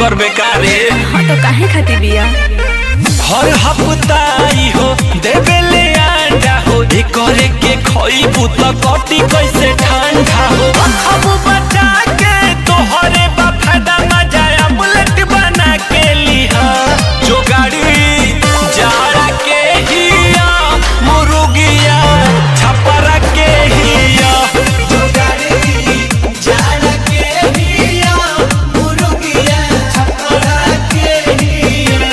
नौकर बेकार रे हाँ तो काहे खाती बिया हर हफ्ता ई हो देवेले अंडा हो एकरे के खइबू त कटी कैसे ठंडा हो खबू बचा के तोहरे बा फायदा मजा अमलेट बना के लिहा जो गाड़ी जाड़ा के हिया मुर्गिया छपरा के हिया जो गाड़ी जाड़ा के हिया मुर्गिया छपरा के हिया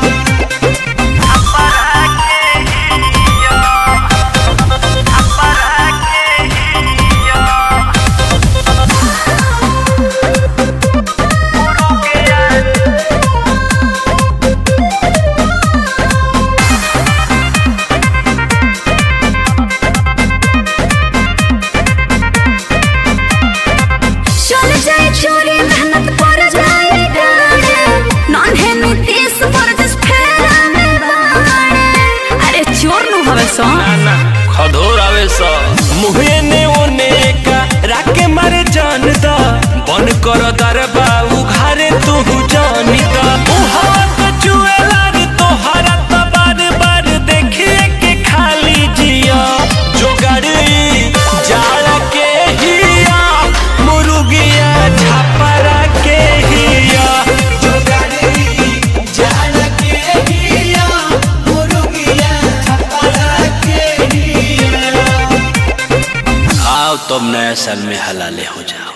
चल जाए चोरी मेहनत पर जाए गाड़े नॉन है नीतीश पर जिस फेरा में बाड़े अरे चोर नु हवे सो ना ना खधोर आवे स मुहे ने ओने का राके मारे जान दा बन कर दरबा उघारे तू जानी दा उहावा तो चुएला रे तोहरा त बार बार देखिए के खाली जिया जो गाड़ी जाड़ा के हिया मुर्गिया छापरा के हिया जो गाड़ी जाड़ा के हिया मुर्गिया छापरा के हिया आओ तुम नया साल में हलाले हो जाओ